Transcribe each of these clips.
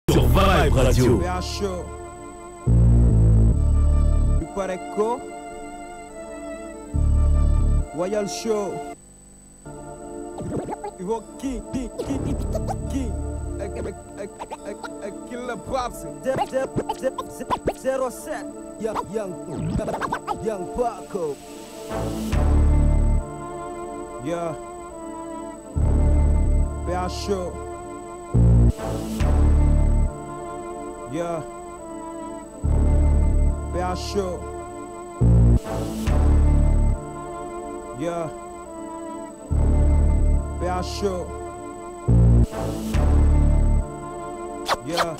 sur Vibe Radio. PA Show. Du Pareco. Royal Show. Ivo King, King, King, King. Killer Pops. 07. Young, young, young Paco. Yeah. PA Show. Yeah. PA Show. Yeah. PA Show. Yeah.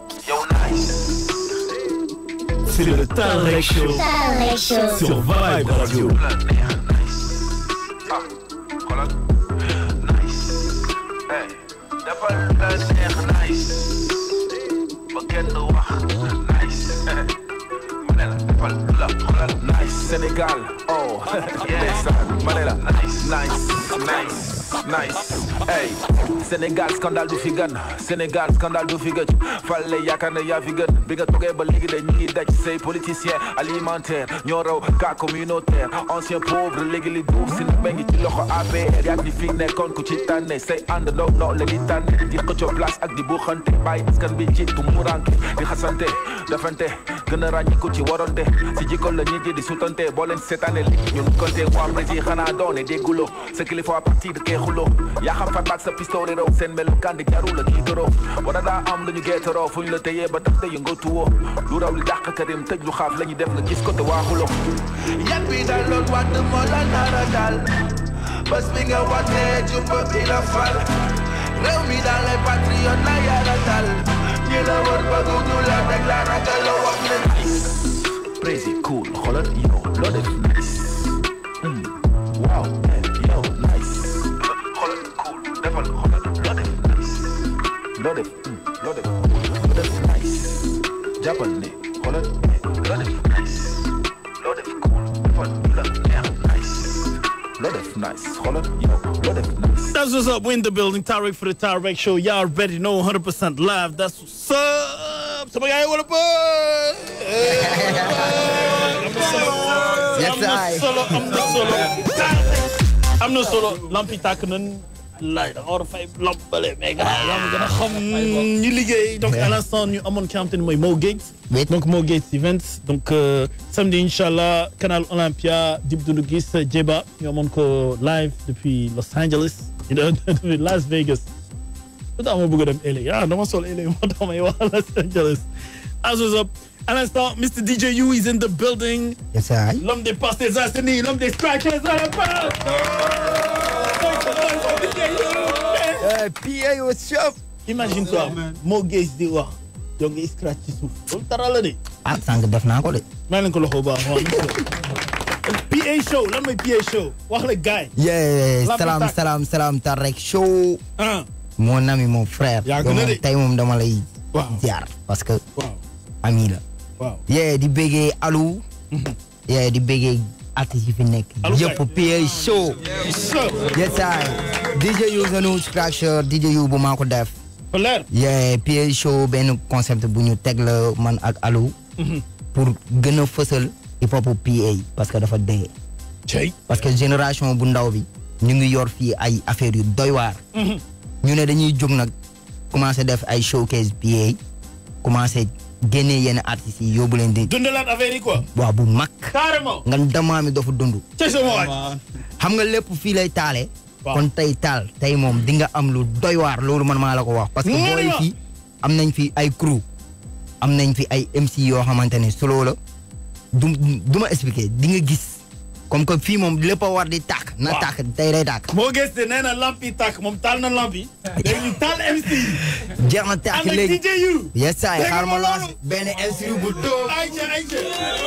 C'est le Talrec Show Talrec Show. sur Vibe Radio. xoolal nice hey defal la neex nice ba kenn du wax nice ma ne la defal la xoolal nice Sénégal oh ndeysaan ma ne la nice nice nice nice hey Sénégal scandale du fi gën Sénégal scandale du fi gëj fale yaakaar ne yaa fi gën bi nga toogee ba léegi de ñu ngi daj say politicien alimentaire ñoo raw cas communautaire ancien pauvre léegi li duuf si nit ngi ci loxo APR yaa ngi fi nekkoon ku ci tànne say ànd noo noo la di tànne di xëccoo place ak di buuxante bàyyi askan bi ci tumuranke di xasante defante gën a ràññiku ci waronte si jikko la nit yi di sutante boo leen seetaane li ñun konte waa prési xanaa doone dégguloo sa kilifa à partir de kee xuloo yaa xam fan baag sa pistolet raw seen melukaan di jaru la tiitaroo wala daa am lu ñu geetaroo fu ñu la téyee ba tax te yëngatuwoo lu raw li dàq karim tëj lu xaaf la ñu def nga gis ko te waaxuloo yat bi daloon wadd moo la nara dal bés bi nga watee jumba bi la fal réew mi daal lay patriote na yàlla dal ñi la wër bëgg ñu la teg la ragal la wax ne Crazy cool xoolal yow loo def nice Hmm, waaw eh, yow nice xoolal cool defal xoolal loo def nice loo def hmm, loo def loo def nice jàppal ne xoolal eh, loo def nice loo def cool defal la neex nice loo def nice xoolal yow loo def nice That's what's up. We're in the building. Tarek for the Tarek Show. Y'all already know 100% live. That's what's up. Somebody got what up? I'm the solo. I'm the solo. I'm the solo. I'm the solo. Lampi tàkk nañ lay da war a fay lampale mais gars yaa ma gën a xam ñu liggéey donc à l'instant ñu amoon ki nga xamante ni mooy Mo Gates Oui. donc Mo Gates Events donc euh, samedi inchallah canal Olympia Dip Doundou Guiss Djeba ñu amoon ko live depuis Los Angeles you know, depuis Las Vegas lu tax ma bëgg a dem LA ah dama sol LA moo tax may wax Los Angeles as was up à l'instant Mr DJ U is in the building Yes, I. l'homme des Parcelles Assainies l'homme des strikers à la base Uh, PA, what's up? imagine toi Mo Gates di wax yow ngay scratch ci suuf loolu dara la de ah sànq def naa ko de. maa leen ko loxo bu baax waaw PA show lan mooy PA show wax la gars yi yeah Lampi salaam tàkk. salaam salaam Tarek show. ah mon ami mon frère. Yàgg yow na moom de. tey moom dama lay. Waaw. jaar parce que waaw ami la. waaw yeah di bëggee Alou. yeah di bëggee artistes yi fi nekk. Alou yëpp PA show. so yes I. DJ yu sunu scratcher DJ yu bu maa ko def. fa leer yeah PA show benn concept bu ñu teg la man ak Alou. pour gën a fësal hip hop PA parce que dafa dee. cey parce que génération bu ndaw bi ñu ngi yor fii ay affaires yu doy waar. ñu ne dañuy jóg nag commencé def ay showcase PA commencé génnee yenn artistes yi yóbbu leen di. dundalaat affaire yi quoi waa bu mag. carrément nga damaa mi dafa dund. cey sama waay xam nga lépp fii lay taale. Waaw. kon tey taal tey moom di nga am lu doy waar loolu man maa la ko wax. parce que Mu booy ni ma. fii am nañ fi ay crew am nañ fi ay MC yoo xamante ne solo la du du ma expliquer di nga gis comme que fii moom lépp a war di tàkk. na Waaw. tàkk tey day tàkk. Mo Gates de nee na lamp yi tàkk moom taal na lamp yi léegi ñu taal MC jeex na tàkk ànd ak léegi. DJ U yes saa yi Dégg xaar ma nga lancé loolu? benn MC bu tóo. ayca ayca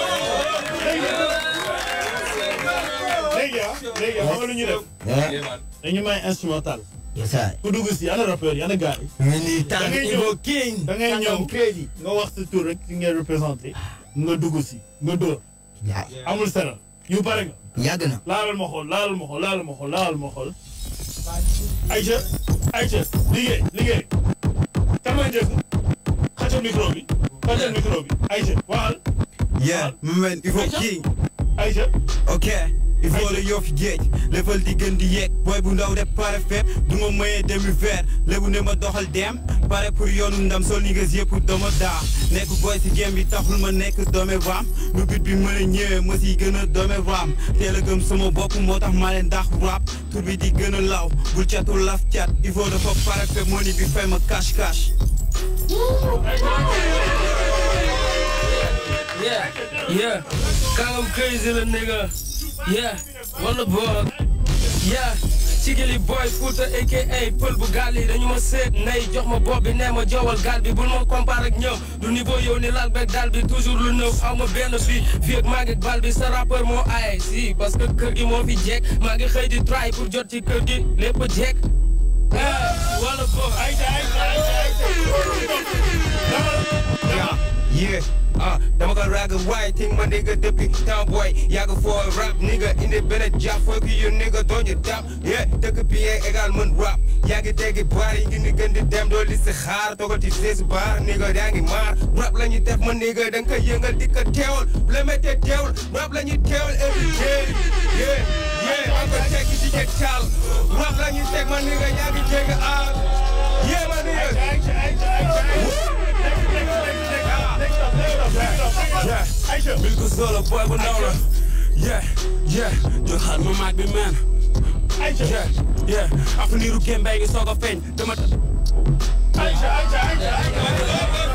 léegi ah léegi ah xam nga lu ñu def dañu may instrumental yes saa yi. ku dugg si ana rappeur yi ana gars yi militant Da ngay ñëw. Ivo King. da ngay ñëw crédit. nga wax sa tur rek ki ngay représenté nga dugg si nga dóor yaay amul sera yu bare nga yàgg na. laalal ma xool laalal ma xool laalal ma xool laalal ma xool ayca ayca liggéey liggéey kan mooy njëkk sa micro bi fan sa micro bi Aïcha waxal Yeah, man, il faut king. Aïcha ok il faut la yoo fi géej lefal di gën di yeeg booy bu ndaw def pare fépp du ma mayee demi vert lébu ne ma doxal dem pare pour yoonu ndam sol ni nga yëpp dama daa nekk booy si game bi taxul ma nekk doome raam nu bit bi mën a ñëwee ma siy gën a doome raam teel a gëm sama bopp moo tax maa leen ndax rap tur bi di gën a law bul catu laf cat il faut dafa pare fépp moo ni bi fay ma cash cash Yeah, yeah. Call him crazy, little nigga. Yeah, on the board. Yeah. Chigili boy Fouta aka pël bu gaal yi dañu ma seet nay jox ma bopp bi nee ma joowal gaal bi bul ma comparé ak ñoom du niveau yow ni laal beeg daal bi toujours lu nëw aw ma benn fii fii ak maa ngi ak bal bi sa rappeur moo aaye si parce que kër gi moo fi jekk maa ngi xëy di try pour jot ci kër gi lépp a jekk ah wala boog Aïcha Aïcha Aïcha Yeah, yeah. Ah, dama ko rag white thing my nigga depuis town boy yàgg for rap nigga indi benn jàpp fuck you nigga doon ñu dab yeah dëkk bi égal mën rap yaa ngi dégg baar yi ngi ni gën di dem doo li si xaar toogal ci sees baar nigga yaa ngi maar rap la ñuy def ma nigga da nga koy yëngal di ko teewal bu la méttee teewal rap la ñuy teewal every day yeah yeah am ko tekki di ke caal rap la ñuy teg ma nigga yaa ngi dégg ah yeah ma nigga Aïcha Aïcha Aïcha yeah Aïcha bil ko solo boy bu ndaw la yeah yeah jox xaar ma maag bi man Aïcha yeah yeah avenir u Kembe ngi soog a feeñ dama Aïcha Aïcha Aïcha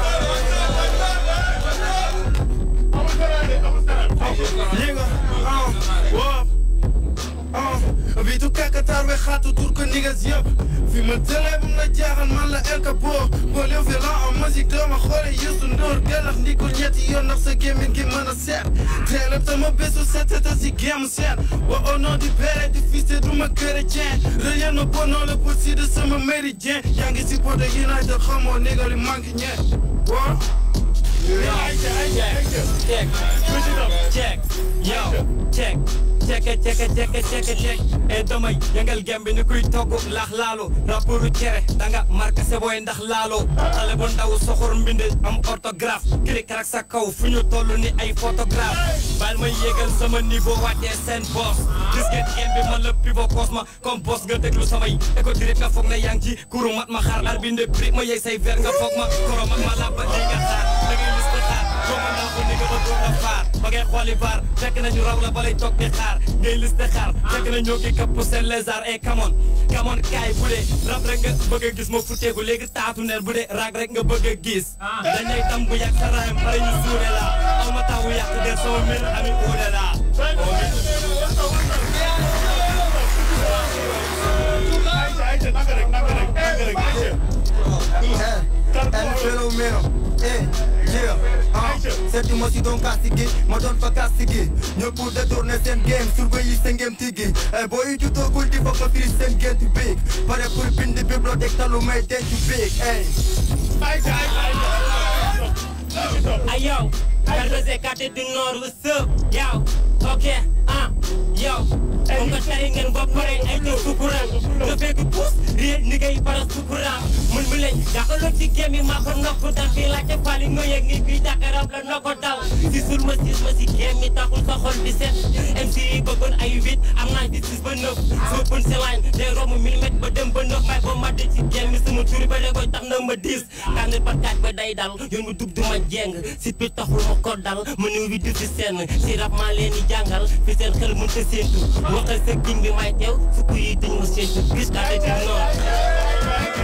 Nigga, uh, wop, uh, wie du kakataar we gaat door ko niggas yëpp fi ma tëlee bu ma jaaxal man la El Capo boo leew fi la am musique doo ma xoole Youssou Ndour galax ndikul ñetti yoon ndax sa gémmiñ gi mën a seet teel a sama bésu set te si gémm seet wa au nom du père et du fils te du ma chrétien rien ne bon non le possible de sama méridien yaa ngi si poto United xamoo nigga li manqué ñeent wa Aïcha Aïcha Aïcha check Switch it up check yo check check it, check it, check it, check it, check e damay yëngal gem bi ni kuy togg laax laalo rapportu cere danga marqué sa boy ndax laalo xale bu ndaw soxor mbinde am orthographe clic rek sa kaw fu ñu toll ni ay photographe bal ma yéegal sama niveau wàccee seen boss gis ngeen gem bi man la pivot cosma comme boss nga déglu samay éco direct nga foog na yaa ngi ci kuru mat ma xaar ar binde brique ma yey say ver nga foog ma koro mat ma labba di nga xaar da ngay lis ko xaar joma naa ko ni nga ba doon la faar ba ngay xooli baar fekk nañu raw la balay toog di xaar ngay liste xaar fekk na ñoo ngi kapp seen lézard et come on come on kaay bu dee rap rek nga bëgg a gis ma futteeku léegi taatu neel bu dee raag rek nga bëgg a gis dañay tam bu yàgg sa raayam pare ñu suure la aw ma taw yàq der sama mbir ami uude la Aïcha Aïcha naka rek naka rek naka rek Aïcha El fenomeno, eh, yeah, ah Seetuma si doon kasigi, ma doon fa kasigi ñëpp détourné seen game, surveiller seen game tigi Eh, boo yi jutoogul di fa ko firi seen géntu big Pare pour bind bibliothèque talu may dencu big, eh Aïcha Aïcha Aïcha Hey yo, RDC quartier du Nord, what's up? Yo, ok, ah, yo. Comme nga tari ngeen ba pare ay te sukuram nga fekk puus réer ni ngay para sukuram mun mu leen jàkkaloo ci géem yi maa ko nokk dal fii laajte fali nga yëg ni fii dakaram la noo ko dal si sul ma sis ma si géem yi taxul sa xol di set MC yi bëggoon ay huit am naa di six ba neuf soo pën si line day romb millimètre ba dem ba neuf may ba ma de ci géem yi sama turi ba da koy tax na ma dix tànnal par kaaj ba day dal yoon mu dub du ma jeng sit bi taxul ma ko dal ma néew bi du si seen si rap maa leen di jàngal fi seen xel mën ta séentu waxal sa king bi may teew fukk yi dañ ma séentu gis kaa de di noonu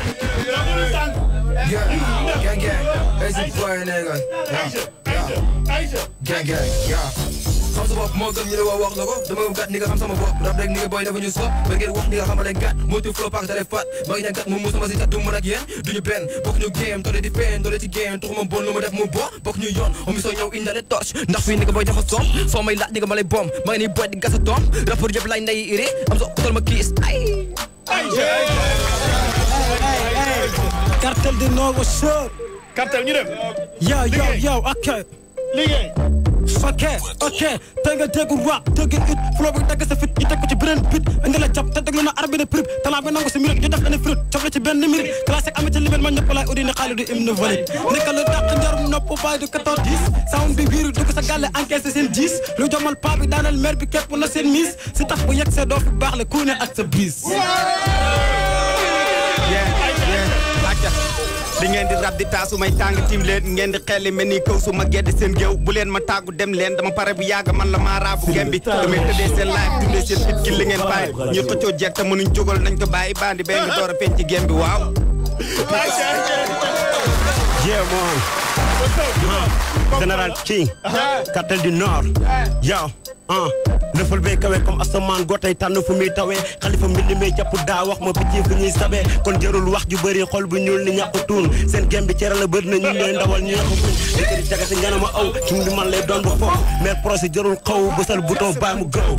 Yeah, gang gang, easy boy nigga Aïcha Aïcha Aïcha Gang gang, yeah xam sa bopp moo gën ñu la wax wax la ko dama gàtt ni nga xam sama bopp rap rek ni nga boy dafa ñu stop ba ngeen wax ni nga xamale gàtt moytu flow paak dale fat ba ngi ne gàtt mu musuma si tat du mën ak yéen duñu benn bokk ñu game doole di pen doole ci game tuxuma bon lu ma def mu bo bokk ñu yoon omi soo ñëw indale torche ndax fii ni nga boy dafa soom soo may laaj ni nga ma lay bom ma ngi ni boy di gasa doom rapport yëpp lay nday iri am sa utal ma kiis ay Aïcha Aïcha Cartel du Nord, what's up? Cartel ñu dem Yo, yo, Liggéey. yo, ok. liggéey ok ok tey nga dégg rap dégg it flow bi dagg sa fit ñu teg ko ci beneen bit indi la jàpp te déglu na arbi de prib talent bi nangu si minute ñu def leen fruit cof la ci benn minute classique amee ci libel ma ñëpp laay udi ni xaalis du hymne valide nekk lu dàq njarum nopp bàyyi du 14 10 sound bi biiru dugg sa gàlle encaissé seen 10 lu jomal paa bi daanal mer bi képp na seen mise si tax bu yegg see doo fi baax le ku ne ak sa bis di ngeen di rab di taasu may tàng tim leen ngeen di xelli mel ni kaw su ma gedd seen géew bu leen ma tàggu dem leen dama pare bu yàgg man la maa raabu gem bi damay tëddee seen live dundee seen fit ki li ngeen bàyyi ñu xëccoo jeeg te mënuñ jógal nañ ko bàyyi bandi bee ngi door a feeñ ci gem bi waaw Yeah, man. Général King. Cartel du Nord. Yow. ah lëfal bee kawe comme asamaan gootay tànn fu muy tawee xalifa mbind mi jàpp daa wax ma picc fu ñuy sabee kon jarul wax ju bëri xol bu ñuul ni ñàkk tuun seen gem bi cere la bëri na ñu leen ndawal ñu ñàkk fuñ dëkk di jagati nga ne ma aw ci mu man lay doon bu foofu mais procès jarul xaw bësal bouton bàyyi mu gëw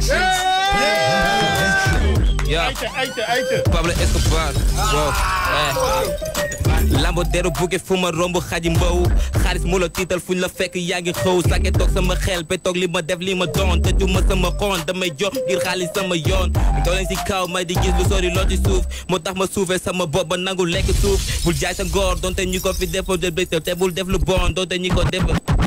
Yeah. Pablo Escobar. Wow. Eh. Lambo dero buge fu ma romb xaji mbaw xaalis mu la tiital fuñ la fekk yaa ngi xëw sake toog sama xel be toog li ma def li ma doon te ju ma sama xoon damay jox ngir xaalis sama yoon daw leen si kaw may di gis lu sori loo ci suuf moo tax ma suufee sama bopp ba nangu lekk suuf bul jaay sa ngor donte ñi ko fi defo de te bul def lu bon donte ñi ko def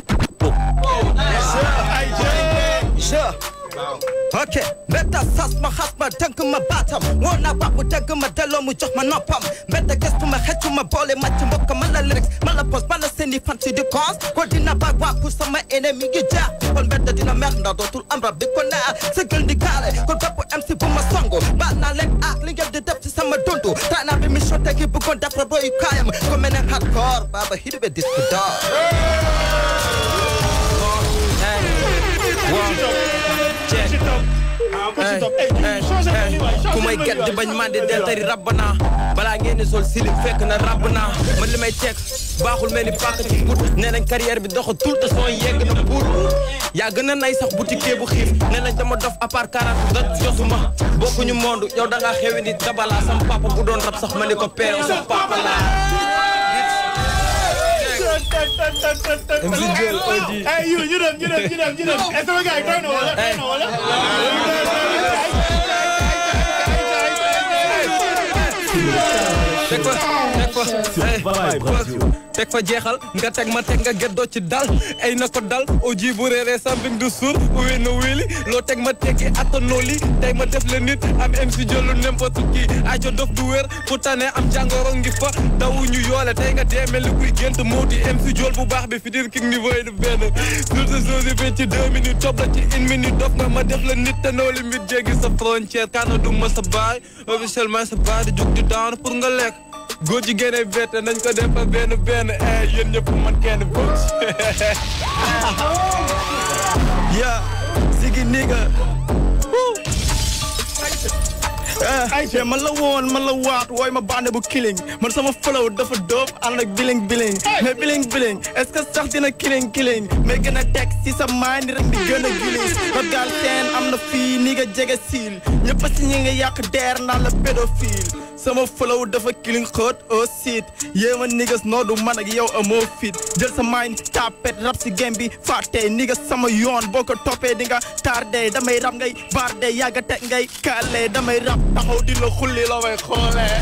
Sure. ok mbetta sas ma xas ma tënk ma baatam woo naa baax mu dëgg ma delloo mu jox ma noppam mbetta gestu ma xëccu ma boole ma ci mbokk ma la lyrics ma la pos ma la seeni fan si di cons ko dina baag waa pour sama ennemi ngi jaar kon mbetta dina mer ndax dootul am rab di ko neex sa gël di gaale kon bépp MC bu ma songo baal naa leen ak li ngeen di def ci sama dundu taa naa bi mission tegi bëggoon def rab royu kaayam ko mel ne hardcore baba hidibe disque d'or ku may get di bañ mandi del tari rabb naa balaa ngeen di sol silim fekk na rabb naa man li may teg baaxul mel ni pàkk ci but nee nañ carrière bi doxatul te soo yegg na buur yaa gën a nay sax boutique bu xiif nee nañ dama dof à part 40 da josuma bokkuñu monde yow da ngaa xewi ni dabala sam papa bu doon rab sax ma ni ko peew sam papa laa MC Jël OG. Hey, you, you dem, you dem, you dem, you dem. Eh, sama gars yi doy na wala? Doy na wala? teg fa teg fa teg fa jeexal nga teg ma teg nga geddoo ci dal ay na ko dal au ji bu réeree sambing du suur wéy na wéli loo teg ma teggi attanoo li tey ma def le nit am MC jëlu n'importe qui ajo dof du wér fu tane am jàngoro ngi fa dawu ñu yoole tey nga dee mel ni kuy gént moo di MC jol bu baax bi fi dir king niveau yi du benn surtout sosi bi ci deux minutes topp la ci une minute dof nga ma def le nit te noo limite jéggi sa frontière kaana du ma sa baay officiellement sa baay di jug di daan pour nga lekk góor ji génne bett nañ ko def fa benn benn eh yéen ñëpp man kenn bokk Yeah, Ziggy nigga. ay te man la woon man la waat wooy ma bande bu killing man sama flow dafa dóob ànd ak biling biling mais biling biling est-ce que sax dina killing killing mais gën a teg si sa mind rek di gën a gilis ba gaal seen am na fii ni nga jege siil ñëpp si ñi nga yàq deer naan la pédophile sama flow dafa killing xóot au sit yéema niggas noo du man ak yow amoo fit jël sa mind tapet rap si game bi fàtte niggas sama yoon boo ko toppee di nga tardé damay rap ngay barde yàgga teg ngay kale damay rap taxaw di la xulli la way xoolee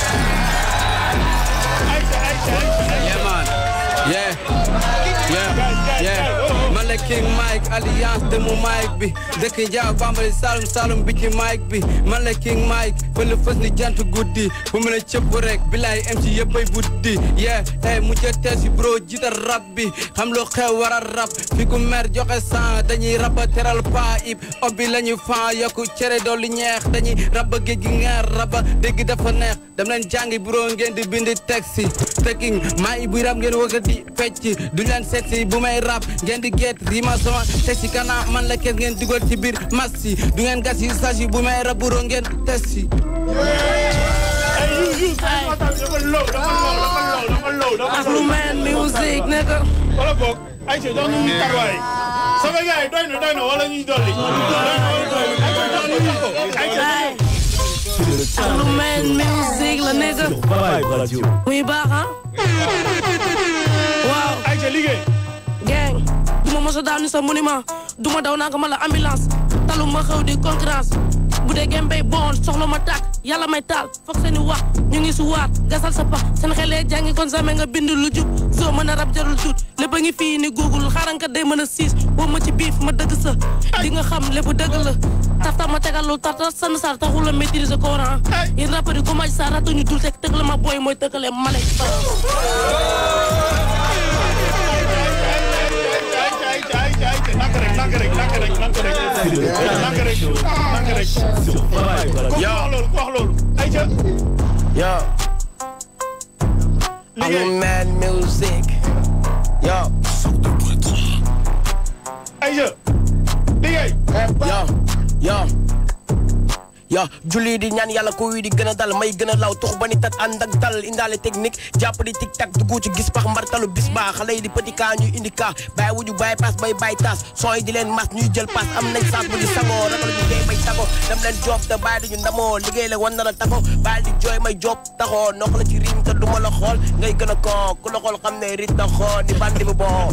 Yeah, man. Yeah. Yeah. Yeah. Man la King Mike alliance de mu Mike bi dëkk Njaaw Bambali Saloum Saloum bi ci Mike bi man la King Mike fële fës ni jant guddi fu mu ne cëpp rek bilaay MC yëppay buddi yeah hey mu jë tees yi bro jiital rap bi xam loo xew war a rap fi ku mer joxe sang dañuy raba teral pa ib obbi la ñuy fan yokku cere dolli ñeex dañuy raba géej gi ngeer raba dégg dafa neex dem leen jàngi bro ngeen di bindi texte tekking maa i buy rap ngeen wëgga di fecc du leen seetsi bu may rap ngeen di get rima sama texte kana man la kees ngeen dugal ci biir massi du ngeen gas yi sagi bu may rap bro ngeen testi Afro man music nigga. wala boog ay ci doon ñu tarwaay sama gars yi doy na doy na wala ñuy dolli Afro man music la nigga. muy baax ah. waaw. ay ci liggéey gang. du ma mos a daanu sa monument du ma daw naa ko ma la ambulance talu ma xew di concurrence bu dee gem bay bon soxla ma tàkk yàlla may taal foog seeni wax ñu ngi su waat gasal sa pax seen xelee jàngi kon same nga bind lu jub soo mën a rab jarul tuut lépp a ngi fii ni google xarankat day mën a siis boo ma ci biif ma dëgg sa di nga xam lépp dëgg la tafta ma tegal lu tarta san sar taxul la maîtriser Coran yéen rappeur yi ko maj sa ratu ñu dul teg tëgg la ma booy mooy tëkkale male Nank rek nank rek nank rek nank rek nank rek nank rek ku wax loolu ku wax loolu ayca Yo. I'm mad music. Yo. ayca liggéey Yo. Yo. yo julli di ñaan yàlla ko wi di gën a dal may gën a law tux ba ni tat ànd ak dal indaale technique jàpp di tic tac dugg ci gis pax mbartalu bis baa xale yi di petit cas ñuy indi cas bàyyi wuju bàyyi pass bay bàyyi tas son yi di leen mas ñuy jël pass am nañ saas bu di sangoo ragal ñu dee bay tago dem leen job te bàyyi duñu ndamoo liggéey la wan na la tago bàyyi di jooy may job taxoo noq la ci riim te duma la xool ngay gën a koo ku la xool xam ne rit na xoo ni bandi bu boo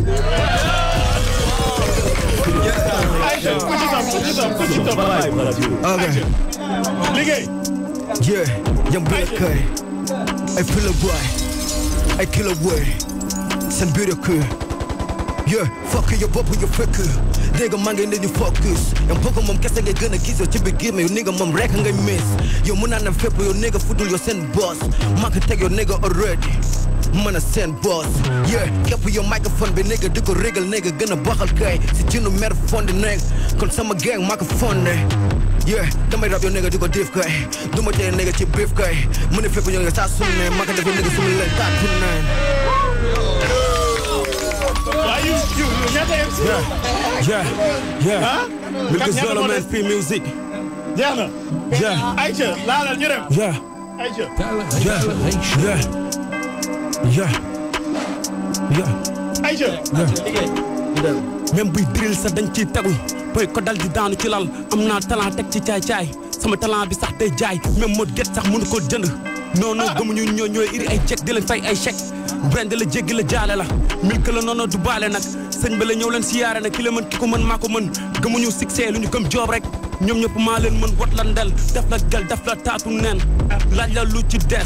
ayca ku ci topp ku ci topp ku ci topp Okay. liggéey Yeah, young Bill Curry. I feel a boy. I kill a boy. Send beautiful. Yeah, fuck your bop your fuck. Nigga man ngay ñu focus. Yow bëgg moom kese ngay gën a gis yow ci biir gémme yow nigga moom rek ngay miss. Yow mun naa ne fépp yow nigga fudul yow seen boss. Maa ko teg yow nigga already. mën a seen boss yeah képp yow microphone bi nigga di ko régal nigga gën a baxal kay si jinu mer fonde nekk kon sama gang maa ko fonde yeah damay rab yow nigga di ko diif kay du ma tee nigga ci biif kay mu ne fépp ñoo ngi saa su ne maa ko def yow nigga su ma leen taatu ne waa yu yu yu ñaata MC Yeah, yeah. ah Milk is ñaata all moo man des? free music. jeex na Yeah, ayca laalal ñu dem yeah, ayca yeah, yeah, yeah, yeah. ayca même buy drill sa dañ ciy tegu boy ko dal di daanu ci lal am naa talent teg ci caay-caay sama talent bi sax day jaay même moo get sax mënu ko jënd non non gëmuñu ñoo ñooy iri ay chèque di leen fay ay chèque brand la jéggi la jaale la milk la noonu du baale nag sëñ ba la ñëw leen siyaare nag ki la mën ki ko mën maa ko mën gëmuñu succès lu ñu gëm joob rek ñoom ñëpp maa leen mën wat la ndel def la gel def la taatu neen laaj la lu ci des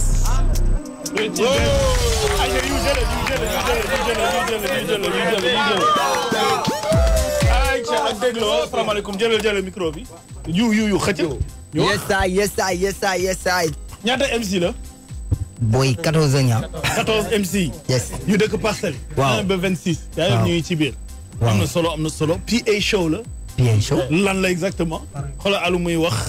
ayca yu jële yu jële yu jële yu jële yu jële yu jële yu jële ayca ak dégloo asalaamaaleykum jëlal jëlal micro bi yu yu yu xëcc ñu wax yes I yes I yes I yes I ñaata MC la boy 14 ans ñaa 14 MC yes ñu dëkk Parcelles Waaw. 1 ba 26 yaa yëpp ñu ngi ci biir am na solo am na solo PA show la bien chaud lan la exactement xoolal alu muy wax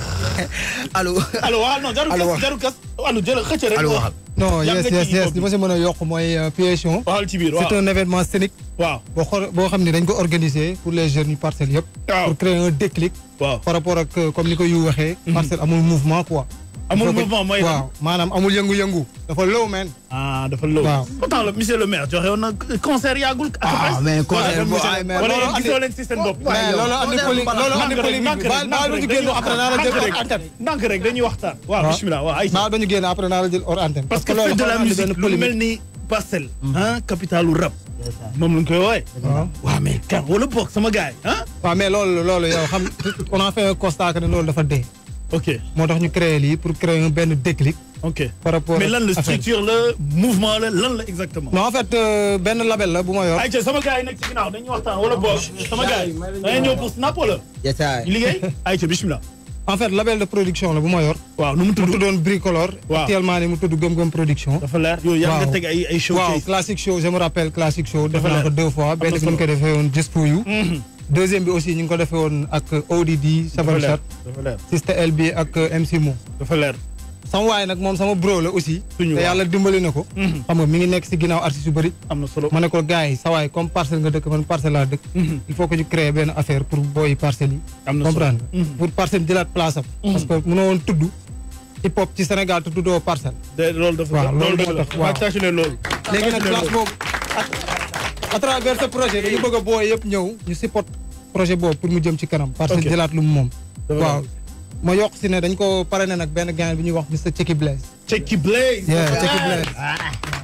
allo allo waaw non jarul Allo kas wax. jarul kas alu jëlal xëcc rek allo wax waxal non Yàgg yes nga yes ci yes hip-hop li ma si mën a yokk mooy PSO. waxal ci biir waaw c'est un événement scénique waaw boo xool boo xam ne dañ ko organiser pour les jeunes yu parcelles yëpp. Waaw. pour créer un déclic. waaw par rapport ak euh, comme ni ko yu waxee. parcelle amul mouvement quoi. amul Il faut que- mouvement mooy lan waaw maanaam amul yëngu-yëngu. dafa low man. ah dafa low Waaw. pourtant le monsieur le maire joxe woon na concert yàggul ah mais concert boo ay mais wala loolu yéen andi- gisoo leen ci seen bopp mais loolu andi poli loolu andi Ndànk rek, polémique ndànk bi rek, baal baal ba ñu ndànk génn rek, après naa la jël ndànk hors rek. antenne. ndànk rek dañuy waxtaan waaw Waaw. bismillah waaw ay baal ba ñu génn après naa la jël hors antenne. parce que loolu fête de la xaw naa andi musique benn lu polémique. mel ni parcelle ah capitalu rap moom lañ koy woowee waaw. waaw mais kan wala boog sama gars yi ah waaw mais loolu loolu yow xam on a fait un constat que ne loolu dafa dee. ok moo tax ñu créé lii pour créer un benn déclic. ok par rapport mais lan la ak affaire bi. structure la mouvement la lan la exactement non en fait euh, benn label la bu ma yor. ay ca sama gars yi nekk ci ginnaaw dañuy waxtaan wala boog sama gars yi da ngay ñëw pour snap wala yes I ñu liggéey ay ca bismillah en fait label de production la bu ma yor. waaw nu mu mu tudd tuddoon Bricolor. Waaw. actuellement ni mu tudd Gëm Gëm production. dafa leer yooyu yaa nga Waaw. teg ay ay waaw showcase classic show je me rappelle classic show. def Dafa naa ko leer. deux fois benn na bi ñu ko solo. defee woon Just for You. deuxième bi aussi ñu ngi ko defee woon ak ODD. dafa Seven leer Shot dafa leer Sister LB ak euh, MC Mo. dafa leer sama waay nag moom sama bro la aussi. Suñu te waay. yàlla dimbali na ko. xam nga mi ngi nekk si ginnaaw artistes yu bëri. am na solo ma ne ko gars yi sa waay comme parcelle nga dëkk man parcelle laa dëkk. il faut que ñu créer benn affaire pour booy parcelles yi. am na solo comprendre nga pour parcelle jëlaat place am. parce que mënoo woon tudd hip hop ci Sénégal te tuddoo parcelle. de loolu dafa waaw loolu loolu dëgg moo la tax waaw. ma tâche leen loolu léegi nag Tâche leen place loolu. boobu à à travers ce projet dañu bëgg a booy yëpp ñëw ñu support projet boobu pour mu jëm ci kanam. parce que Ok. jëlaat lu mu moom. Dafa waaw ma yokk si ne dañ ko parrainé nag benn gars bi ñuy wax Mr Checky Blaze. Checky Blaze Yeah, Checky Blaze.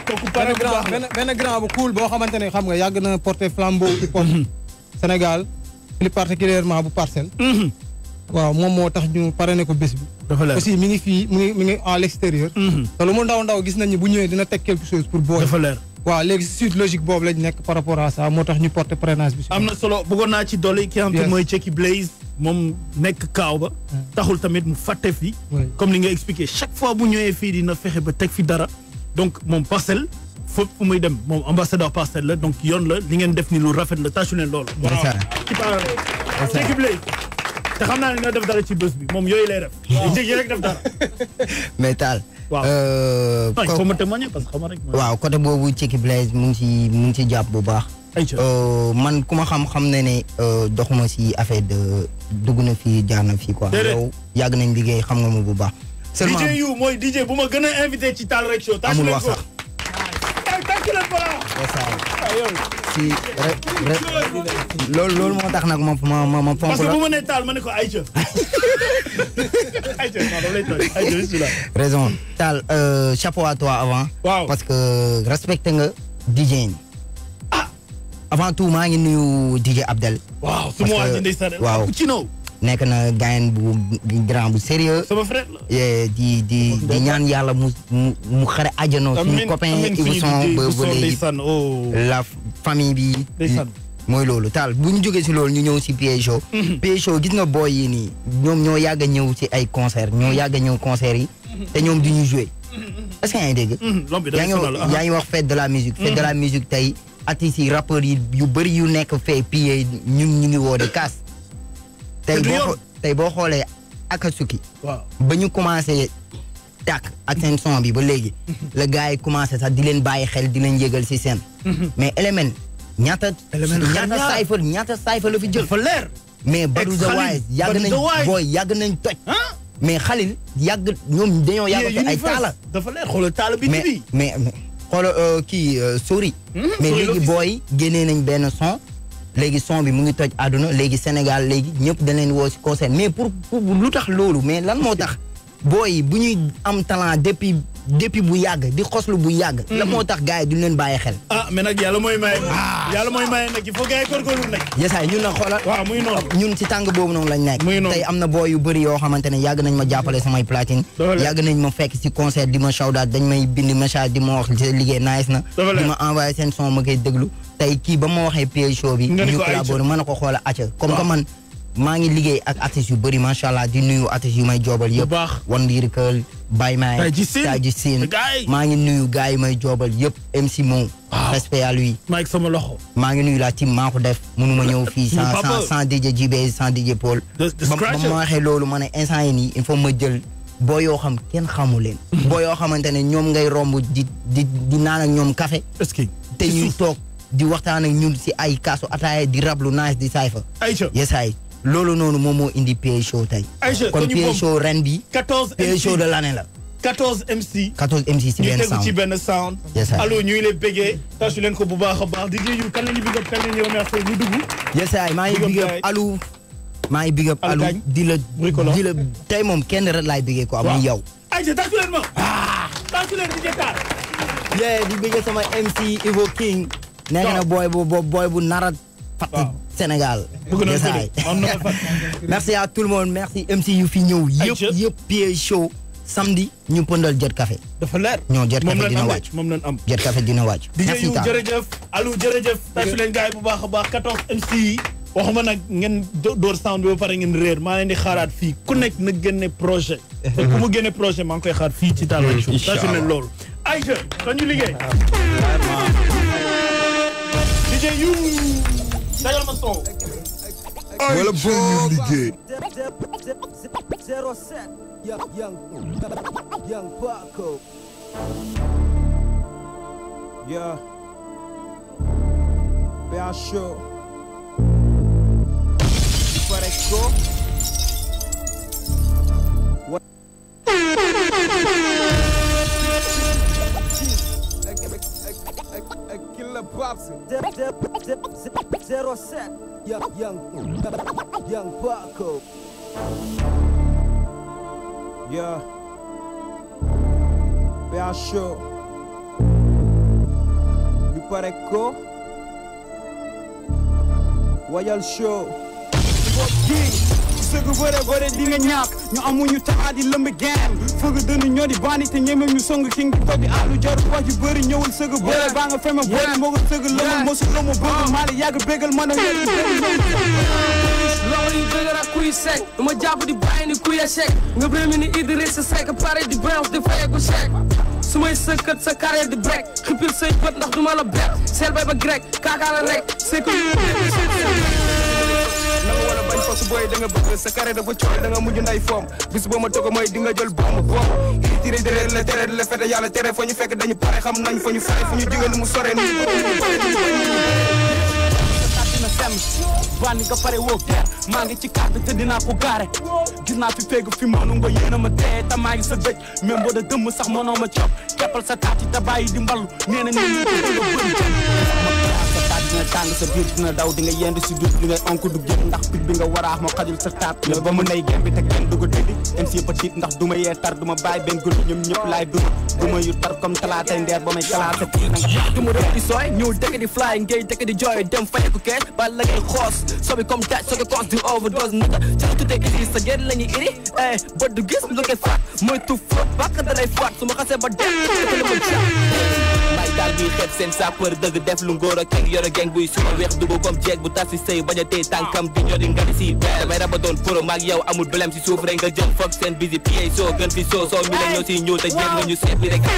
kooku benn pare bu grand baax la. benn benn grand bu cool boo xamante ne xam nga yàgg na porter flambeau hip hop Sénégal plus particulièrement bu parcelle. waaw moom moo tax ñu parrainé ko bés bi. dafa leer aussi mi ngi fii mi ngi mi ngi à l'extérieur. te lu mu ndaw ndaw gis nañ ni bu ñëwee dina teg quelque chose pour booy. dafa leer. waaw léegi suite logique boobu lañ nekk par rapport à ça moo tax ñu porter parrainage bi. am na solo bëggoon naa ci dolli ki nga xam te Yes. mooy Checky Blaze moom nekk kaaw ba taxul tamit mu fàtte fi comme li nga expliqué chaque fois bu ñëwee fii dina fexe ba teg fi dara donc moom parcelle fépp fu muy dem moom ambassadeur parcelle la donc yoon la li ngeen def ni lu rafet la tàccu leen loolu waaw ci parallèle Checky Blaze te xam naa ne dina def dara ci bés bi moom yooyu lay def jégi rek def dara mais taal. waaw euh, non il ko- faut ma témoigner parce que xam nga rek waaw côté boobu Checky Blaze mu ngi ci mu ngi ci jàpp bu baax. Euh, man ku ma xam-xam ne ne euh, doxuma si affaire de dugg na fii jaar na fii quoi. Déedéet. yow yàgg nañ liggéey xam nga ma bu baax. seulement DJ yu mooy DJ bu ma gën a invité ci Tal Rek Show tàccu amul leen wax ko sax. ay tàccu leen ko la Ah, yow. si rek rek loolu loolu moo tax nag ma ma ma ma fonk parce que la bu ma nee taal ma ne ko Aïcha. Aïcha non dama lay tooñ Aïcha bismillah. raison Tal euh, chapeau à toi avant. waaw parce que respecté nga DJ yi. avant tout maa ngi nuyu DJ Abdel. waaw su Parce ma waa que- ji ndeysaan waaw ku ci naw. nekk na gayen bu bu grand bu sérieux sama frère la. Yeah, di di di ñaan yàlla mu mu mu xare àjjanoo suñu Amiin, copain amiin, Ibou suñu Son DJ ba Ibou ba Son, léegi ndeysaan, oh. la famille bi Ndeysaan. mooy loolu taal bu ñu jógee si loolu ñu ñëw si PA Show PA Show gis nga booy yi nii ñoom ñoo yàgg a ñëw si ay concert ñoo yàgg a ñëw concert yi te ñoom du ñu jouer est-ce que yaa ngi dégg l'homme bi yaa dafay ngi sonal, wax yaa ngi wax fête de la musique fête de la musique tey artistes yi rappeurs yi yu bëri yu nekk fee PA ñu ñu ngi woo de kaas tey Te du boo yoon. xoo- tey boo xoolee Akatsuki waaw ba ñu commencé tàkk ak seen son bi ba léegi la gars yi commencé sax di leen bàyyi xel di leen yëgal si seen mais élément ñaata Element ñaata xarñaar. cypher ñaata cypher la fi jël dafa leer. mais Badou Ex the Khalil, Wise yàgg Badou nañ the Wise. booy yàgg nañ toj mais Khalil yàgg ñoom dañoo yàgg Yeah, fi ay Universe. taala dafa leer xoolal taala bi mais bi. mais mais xoolal euh, kii euh, Sori mais Sori léegi l'office. booy génnee nañ benn son léegi son bi mu ngi toj àdduna léegi Sénégal léegi ñëpp dañ leen woo si concert mais pour pour lu tax loolu mais lan moo tax booy yi bu ñuy am talent depuis depuis bu yàgg di xoslu bu yàgg. la moo tax gars yi duñ leen bàyyi xel. ah mais nag yàlla mooy maye. yàlla mooy maye nag il faut gars yi góorgóorlu nag. yesaay ñun nag xoolal. waaw muy noonu. ñun si tàng boobu noonu lañ nekk. tey am na booy yu bëri yoo xamante ne yàgg nañ ma jàppale samay platine. yàgg nañ ma fekk si concert di ma shout out dañ may bind message di ma wax sa liggéey nice na. di ma envoyé seen son ma koy déglu. tey kii ba ma waxee PA show bi. nga ni ñu ko ayca collaboré mën na ko xoola acca comme que man maa ngi liggéey ak artistes yu bëri macha allah di nuyu artistes yu may joobal yëpp. One Lyrical Baye May. Taji Sine Taji Sine Gaay. maa ngi nuyu gars yi may joobal yëpp MC Mo. respect à lui. maa ngi sama loxo. maa ngi nuyu la team maa ko def mënuma ñëw fii sans Papa. sans sans DJ JB sans DJ Paul. The- the ba ba Scratcher. ma waxee loolu ma ne instant yi nii il faut ma jël boo yoo xam kenn xamu leen. boo yoo xamante ne ñoom ngay romb di di di naan ak ñoom café. est-ce que te ñuy toog di waxtaan ak ñun si ay kaasu ataaya di rablu nice di sayfa. Aïcha yes ay loolu noonu moom moo indi PA show tey. Aïcha kon ko ñu PA moom. show ren bi 14 PA show de l'année la. 14 MC. 14 MC si ñu benn tegu ci sound. benn sound. Yes, sir. allo ñu ngi lay bëggee. tâche leen ko bu baax a baax di yu kan la ñu big up kan la ñu remercier ñu dugg. yes ay maa ngi Big up big up gars yi. alu maa ngi big up Alu alu Gagne. di la Bricoleur. di la tey moom kenn rek laay bigee quoi muy yow. Aïcha tâche leen ma. tâche leen di jëtaar. yeah di bëgg sama MC Ivo King. nekk na booy bu bu booy bu nara fat Sénégal. Bëgg na Yes, ko de. ay. Am na ma fat. merci à tout le monde merci MC yu fi ñëw yëpp yëpp PA show samedi ñu pëndal Jet Café. dafa leer. ñoo Jet moom Café lañ dina am de, wàcc. moom lañ am. Jet Café dina wàcc. DJ merci yu Tall. jërëjëf Alou jërëjëf tàccu leen gars yi bu baax a baax 14 MC yi waxuma nag ngeen do- door sound bi ba pare ngeen réer maa leen di xaaraat fii ku nekk na génne projet te ku mu génne projet maa ngi koy xaar fii ci Tal Rek Show Inch'Allah. tàccu leen loolu Aïcha kon ñu liggéey DJ yu sagal ma son Wala boo liggéey. Zero set. Young, young, young Paco. Yeah. Bea show. Pareco. What? Killer Popsy. Zero set. Young, young, young Paco. Yeah. Bea show. pare ko wayal show kii sëgg bëre bëre di nga ñàkk ñu amuñu temps di lëmb game fëgg dënnu ñoo di bandi te ñeme ñu song king di toog di àllu jaru wax ju bëri ñëwul sëgg bëre baa nga fema bëri moo ko sëgg lëmal mosu lëmu bëgg maa la yàgg bégal mën a loolu yu dëgër ak kuy sec dama jàpp di bàyyi ni kuy échec nga bëri ni Idrissa Seck pare di bounce di fayeeku chèque su may sëkkat sa carrière di break xippil say bët ndax duma la bet seel bay ba grec kaakaa la rek c'est que na nga wala bañ fos booy da nga bëgg sa carré dafa cooy da nga mujj nday foom bis boo ma togo mooy di nga jël bomb bomb iri tiré déré la tere la fete yàlla tere fa ñu fekk dañu pare xam nañ fa ñu fare fu ñu jóge ni mu sore ni dina sem bandi nga pare woo ger maa ngi ci carte te dinaa ko gaare gis naa fi féegu fi mënu nga yéena ma tee te maa ngi sa dëj même boo da dëmm sax mënoo ma cop keppal sa taat yi te bàyyi di mballu nee na ñu ko bëgg a bëri sa taat dina tàng sa biir dina daw di nga yendu si dut li ngay onk du génn ndax pit bi nga waraax ma xajul sa taat mais ba mu nay gem bi te kenn du ko tëddi MC petit ndax du ma yee tar du ma bàyyi benn guddi ñoom ñëpp laay duma du ma yu tar comme talaatay ndeer ba may classé kii na nga du ma rëb di sooy ñëw dëkk di fly ngay dëkk di jooy dem fayeku kees ba la ngay xoos sobi comme daaj soo ko cons di overdose naka ca tuddee iri sa génn la ñuy iri eh bët du gis lu koy faat mooy tu fóot bàkk da lay faat su ma xasee ba dem la ma jàpp may daal buy xeeb seen sapeur dëgg def lu ngóor ak keng yore geng buy suma weex dugg comme jeeg bu tas si sëy bañ a tey tànkam di ñori nga di si damay raba doon pro maag yow amul blème si suuf rek nga jëm foog seen bisi pied soo gën fi soo soo mi la ñoo si ñëw te jéem nga ñu seet bi rek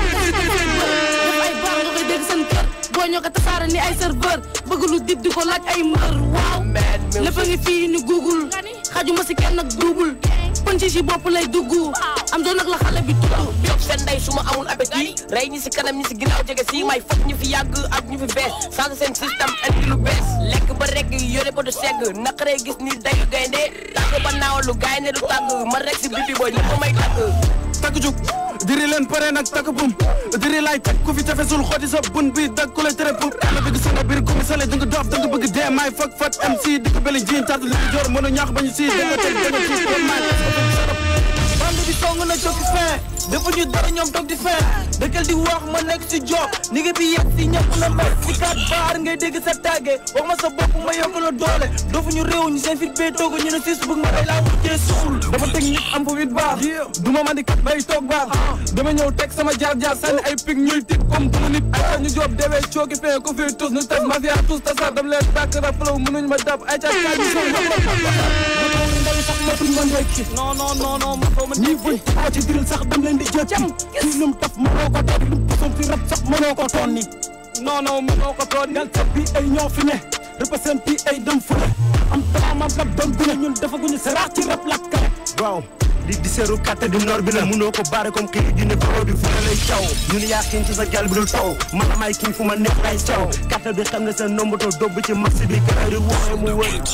ay baax nga koy dégg seen kër boo ñoo ko tasaare ni ay serveur bëgg lu dib di ko laaj ay mbër waaw lépp a ngi fii ni google xajuma si kenn nag double pënci si bopp lay dugg am doon nag la xale bi tudd yokk seen ndey su ma amul appétit rey ñi si kanam ñi si ginnaaw jege si may fokk ñu fi yàgg ak ñu fi bees changé seen système indi lu bees lekk ba rek yore ba du segg naqaree gis ni dayu gaynde tàgg ba naaw lu gaynde du tàgg ma rek si biti booy lépp may tàgg takk jug diri leen pare nag takk bum diri laay teg ku fi tefesul xooti sa bun bi dag ku lay tere pour la bëgg sama biir ku mi sale da nga doof da nga bëgg dee may fak fat MC di ko beli jiin tàtt li joor mën a ñaax bañu si da nga teg da nga gis ko may bande bi song na jokki fin dafa ñu dara ñoom toog di fin dëkkal di wax ma nekk si job ni nga bi yegg si ñëpp la mbay si kat baar ngay dégg sa tàgge wax ma sa bopp ma yokk la doole doofu ñu réew ñu seen fit bee toogu ñu ne siis bëgg ma day laa mujjee suul dafa teg nit am fa wit baax du ma mandi kat bay toog baax dama ñëw teg sama jaar jaar sànni ay pig ñuy tit comme duma nit ay ñu job deewee cooki fin ko fi tous ñu tas mafia tous tasar dam leen bàkk rap flow mënuñ ma dab ay cas kaa ñu song sax matuñ ma ndekki non non non non ma ko ma ñi buñ taxaw ci diril sax dam leen di jël cam ci lum taf mënoo ko toon lum poson ci rap sax mënoo ko toon ni non non mënoo ko toon ngal sa bi ay ñoo fi ne représente ay dem fële am taama rap doon gune ñun defaguñu saraax ci rap la kare waaw li di seeru kàtte di nor bi la munoo ko baare comme kii di ne produit fu lay caw ñun yaa xiin ci sa gal bi dul taw man may kii fu ma neex lay caw kàtte bi xam ne sa nombato dobb ci marché bi kër di wooye mu wër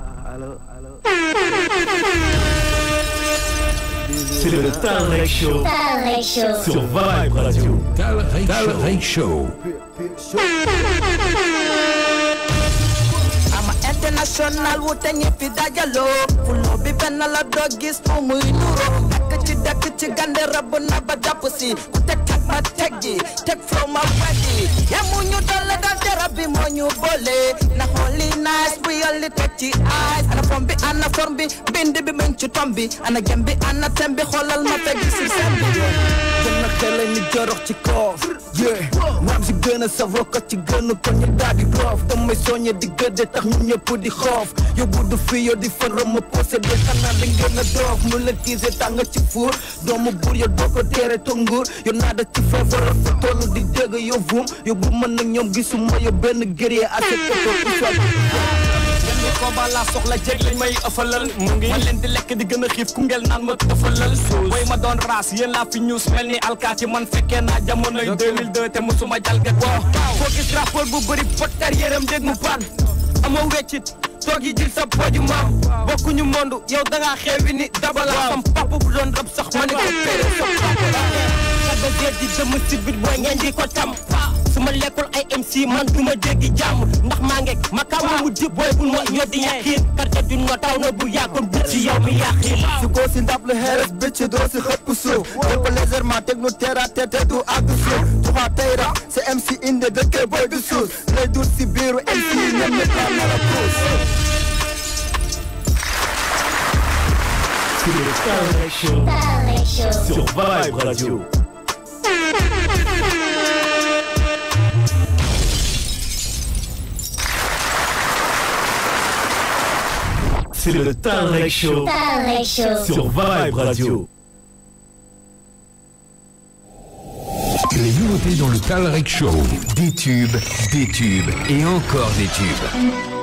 C'est le Talrec Show. Talrec Show. Sur Vibe Radio. Talrec Show. ama international wute ñëppi dajaloo fulo bi benn la doo gis fu muy nuroo dakk ci dakk ci gande rab na ba jàpp si ku teg teg ma teg ji teg flow ma weddi yamu ñu dale dal derab bi moo ñu boole na xooli nice bu yolli teg ci eyes ana form bi ana form bi bind bi muñ ci tom bi ana gem bi ana tem bi xoolal ma fekk si sem bi gën a xele ni jorox ci koof yeah maam si gën a safoo ko ci gën ko ñu daal di roof damay soññe di gëdde tax ñu ñëpp di xoof yóbbu du fi yo di fa rëmm posé de xanaa da ngeen a doof mu la tiise tàng ci fuur doomu buur yo doo ko teere to nguur yo naada ci feebar fa toll di dégg yo vum yóbbu mën na ñoom gisuma yo benn guerrier assez koto ku soit benn combat laa soxla jeg lañ may ëffalal mu ngi ma leen di lekk di gën a xiif ku ngel naan ma ëffalal way ma doon raas yéen laa fi ñuus mel ni alkaati man fekkee naa jamonoy 2002 te musuma jalgat waaw foo gis rapport bu bëri pot carrière am dégg mu paan amoo weccit toog yi jil sa poju maam bokkuñu mondu yow dangaa xeewi ni dabala sam papa bu doon rab sax ma ne ko péré sa papa la sa ba jeet di dëmm si bit booy ngeen di ko tam su ma lekkul ay MC man du ma dégg jàmm ndax maa ngeeg ma kaw mu di booy bul ma ñoddi ñaxiin quartier du no taw na bu yàkkoon bu ci yow mi yàqiin si ko si ndab lu xeeres bëcc doo si xëpp suuf lépp légèrement teg nu terre à terre te du àgg suuf tuxaa tey rap c'est MC inde dëkkee boy du suus lay dul si biiru MC ñoom ñëpp laa nar a puus C'est le Talrec Show. Sur Vibe Radio. C'est le Talrec Show. Talrec Show. Sur Vibe Radio. Les nouveautés dans le Talrec Show. Des tubes, des tubes et encore des tubes.